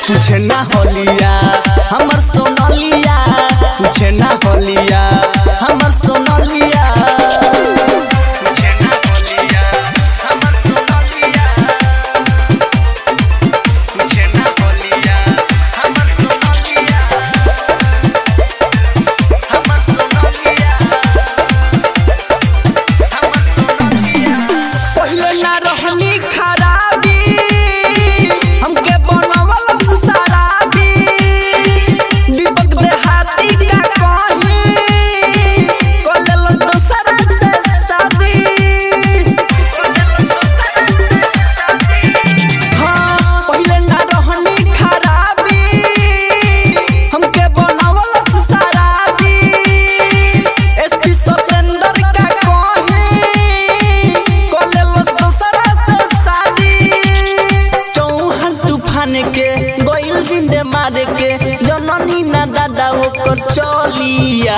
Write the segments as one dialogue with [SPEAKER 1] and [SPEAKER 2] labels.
[SPEAKER 1] तुझे ना होलिया हमर सोनलिया तुझे ना होलिया हमर सोनलिया तुझे ना होलिया हमर सोनलिया तुझे ना होलिया हमर सोनलिया हमर सोनलिया हमर सोनलिया पहिले ना रहनी खराबी हमके बनवल शराबी दीपक देहाती का कहीं कोलेल दोसरा से शादी हाँ पहिले ना रहनी खराबी हमके बनवल शराबी एसपी सतेंद्र का कहीं कोलेल दोसरा से शादी चौहान तूफान के गोइल जिंदे मारे के जननी ना दादा ओकर चलिया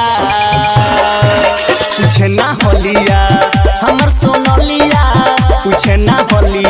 [SPEAKER 1] तुझे ना होलिया हमर सोनलिया तुझे ना होलिया